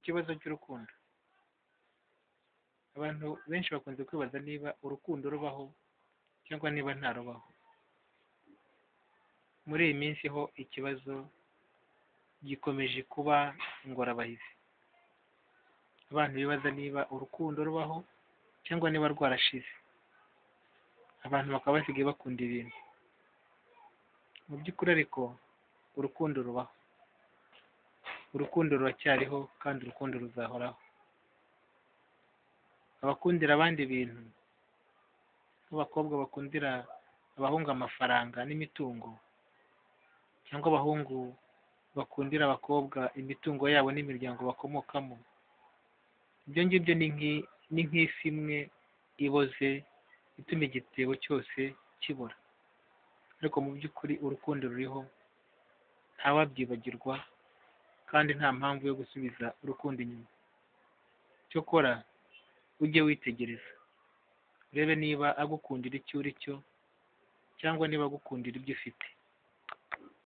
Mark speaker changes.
Speaker 1: Ikibazo cy'urukundo abantu benshi bakunze kwibaza niba urukundo rubaho cyangwa niba ntarubaho muri iyi minsi ho ikibazo gikomeje kuba ingorabahizi abantu bibaza niba urukundo rubaho cyangwa niba rwarashize abantu bakaba basigaye bakunda ibintu mu by'ukuri ariko urukundo rubaho urukundo ruracyariho kandi urukundo ruzahoraho abakundira abandi ibintu nk'abakobwa bakundira abahungu amafaranga n'imitungo cyangwa abahungu bakundira abakobwa imitungo yabo n'imiryango bakomokamo ibyo ngibyo ni nk'isi imwe iboze ituma igitebo cyose kibora ariko mu by'ukuri urukundo ruriho ntawabyibagirwa kandi nta mpamvu yo gusubiza urukundo inyuma cyokora ujye witegereza urebe niba agukundira icyo uri cyo cyangwa niba agukundira ibyo ufite